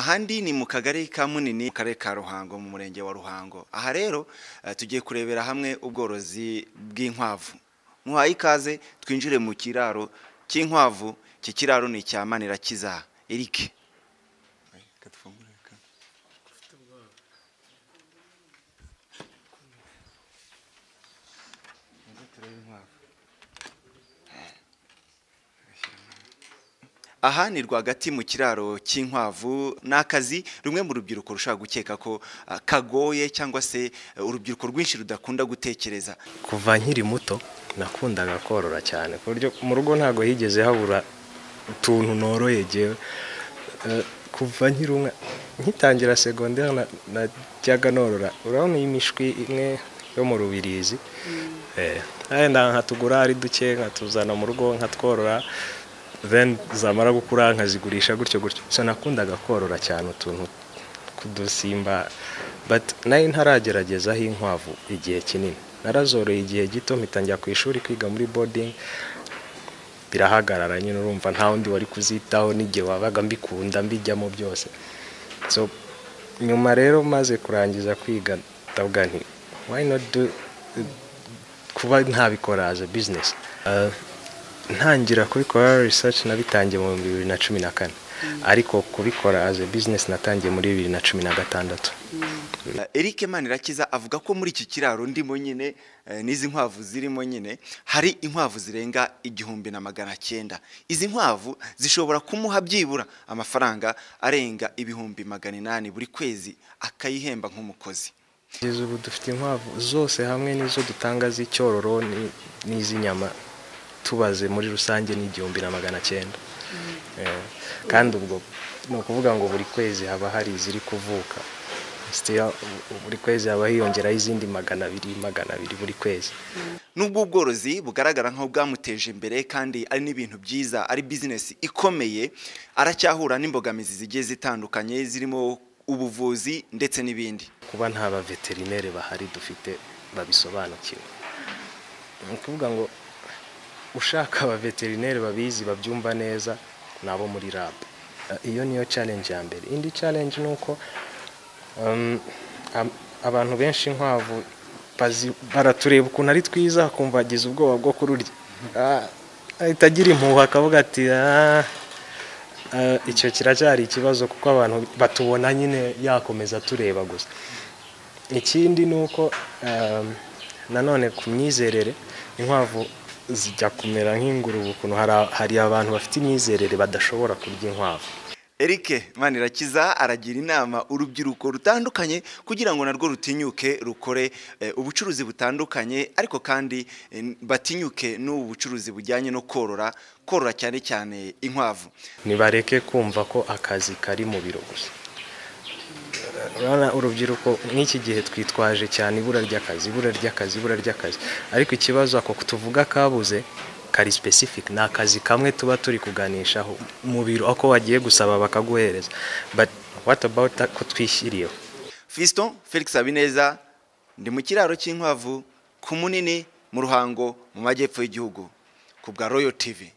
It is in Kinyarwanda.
ahandi ni mu kagari ka munini mu karere ka ruhango mu murenge wa ruhango aha rero eh, tugiye kurebera hamwe ubworozi bw'inkwavu muhaye ikaze twinjire mu kiraro cy'inkwavu iki kiraro ni icya manirakiza erike aha ni rwagati mu kiraro cy'inkwavu ni akazi rumwe mu rubyiruko rushobora gukeka ko ah, kagoye cyangwa se eh, urubyiruko rwinshi rudakunda gutekereza kuva nkiri muto nakundaga korora cyane ku buryo mu rugo ntabwo higeze habura utuntu noroye jyewe Eh, kuva nkiri umwe nkitangira segonderi na- najyaga norora urabona iyi mishwi imwe yo mu rubirizi Eh, wenda nkatugura ari duke nkatuzana mu rugo nkatworora then zamara gukura nkazigurisha gutyo gutyo so nakundaga korora cyane utuntu kudusimba but nari ntarageragezaho inkwavu igihe kinini narazoroye igihe gito mpita njya ku ishuri kwiga muri boarding birahagarara nyine urumva nta wundi wari kuzitaho n'igihe wabaga mbikunda mbijyamo byose so nyuma rero maze kurangiza kwiga ndavuga nti why not do kuba ntabikora as a business Uh, ntangira kubikora research nabitangiye mu bihumbi bibiri na cumi na kane ariko kubikora as a business natangiye muri bibiri na cumi na gatandatu Eh, Eric Manirakiza avuga ko muri iki kiraro ndimo nyine eh, n'izi nkwavu zirimo nyine hari inkwavu zirenga igihumbi na magana cyenda izi nkwavu zishobora kumuha byibura amafaranga arenga ibihumbi magana inani buri kwezi akayihemba nk'umukozi kugeza ubu dufite inkwavu zose hamwe n'izo dutanga z'icyororo ni- n'iz'inyama tubaze muri rusange ni igihumbi na magana cyenda Eh, kandi ubwo ni ukuvuga ngo buri kwezi haba hari iziri kuvuka Still, u- buri kwezi haba hiyongeraho izindi magana abiri magana abiri buri kwezi nubwo ubworozi bugaragara nk'aho bwamuteje imbere kandi ari n'ibintu byiza ari bizinesi ikomeye aracyahura n'imbogamizi zigiye zitandukanye zirimo ubuvuzi ndetse n'ibindi kuba nta baveterineri bahari dufite babisobanukiwe ni ukuvuga ngo ushaka abaveterineri babizi babyumva neza ni abo muri lab Eh, iyo niyo challenge ya mbere indi challenge ni uko um, am- abantu benshi inkwavu bazi- baratureba ukuntu ari twiza akumva agize ubwoba bwo kururya Ah, ahita agira impuhwe akavuga ati "Ah, Eh, icyo kiracyari ikibazo kuko abantu batubona nyine yakomeza tureba gusa ikindi ni uko ehm, nanone ku myizerere inkwavu zijya kumera nk'ingurube ukuntu hari- hari abantu bafite imyizerere badashobora kurya inkwavu Eric Manirakiza aragira inama urubyiruko rutandukanye kugira ngo narwo rutinyuke rukore eh, ubucuruzi butandukanye ariko kandi eh, batinyuke n'ubu bucuruzi bujyanye no korora korora cyane cyane inkwavu ntibareke kumva ko akazi kari mu biro gusa urabona urubyiruko nk'iki gihe twitwaje cyane ibura ry'akazi ibura ry'akazi ibura ry'akazi ariko ikibazo ako tuvuga kabuze kari specific ni akazi kamwe tuba turi kuganishaho mu biro ako wagiye gusaba bakaguhereza but what about ako twishyiriyeho Fiston Felix Habineza ndi mu kiraro cy'inkwavu ku munini mu ruhango mu majyepfo y'igihugu ku bwa Royal TV